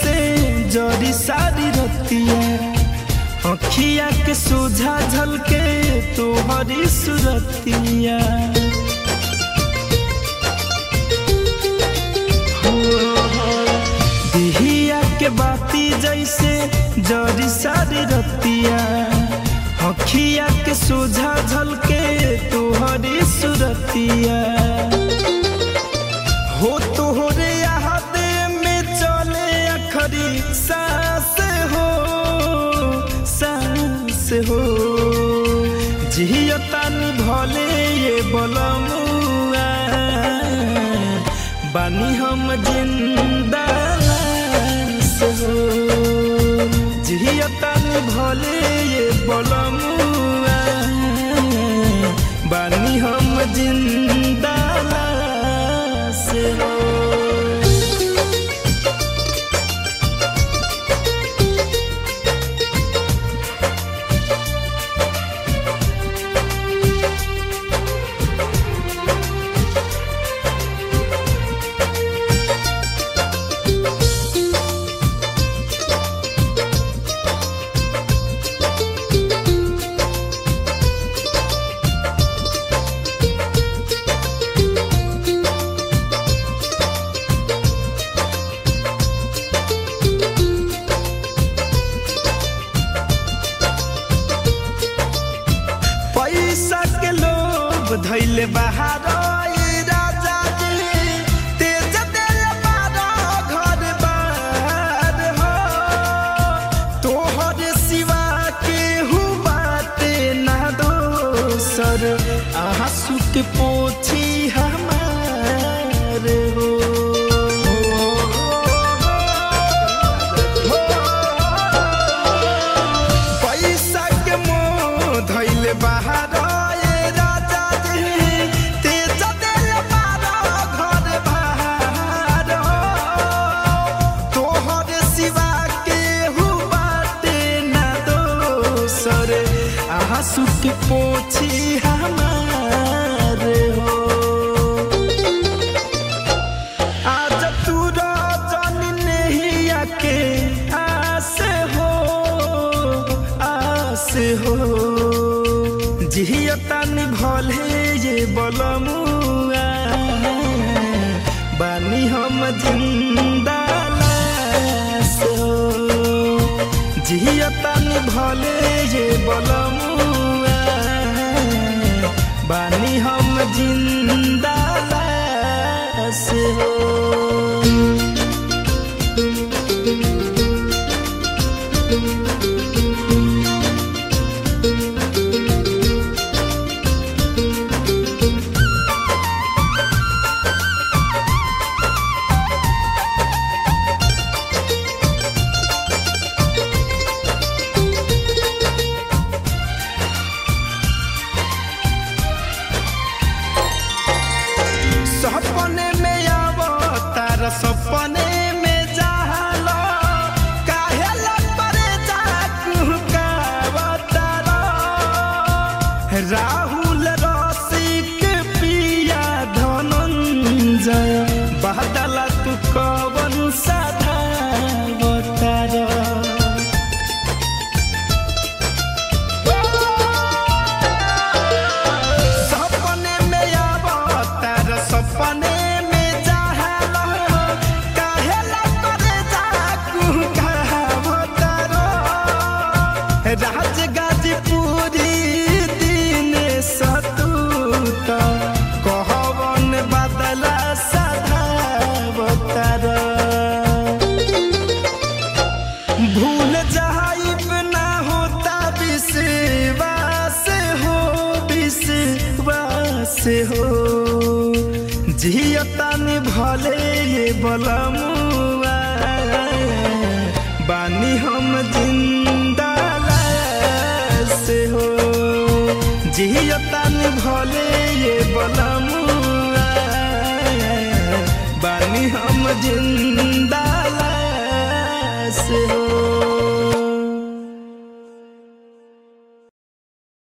जैसे जरी सारी रतिया अखिया के सोझा झलके तोहरी सुरतिया दिहिया के बाती जैसे जरी सारी रतिया अखिया के सोझा झलके तोहरी सुरतिया हो तोहरे यादे में चले अखरी सांस हो सांस हो जियतानी भले ये बलमुआ बानी हम जिंदा लाश हो जियतानी भले ये बलमुआ बानी हम जिंदा लाश हो पैसा के लोभ धैले बाहर ए राजा जी तेज दिल बारा घर बार हो तोहर सिवा के बाटे ना दोसर आंसू के पोछी हमार हो पैसा के मोह धैले बाहर ए राजा जी तेज दिल बारा घर बाहर तोहर सिवा के बाटे ना दोसर आंसू के पोछी हमार हो आज तू रजन नहीं आके आस हो आस हो जियतन भले ये बलमुआ बानी हम जिंदा लाश हो जियतन भले ये बलमुआ बानी हम जिंदा लाश हो सपने में आवो तार सपने में जालो काहे लपरे जाकू कावतारो राहुल रसिक पिया धनंजय बादल तू कवन साधा बतारो सपने में आवो तार सपने में जाहलो काहे लपरे जाकू कावतारो राज गाजीपुरी दिन सतूत कहवन बदला सदा बतार भूल जाइब ना होता विश्वास हो विश्वास हो जियतन भले ये बलमुआ बानी हम जिंदा लाश हो जियतन भले ये बलमुआ बानी हम जिंदा लाश हो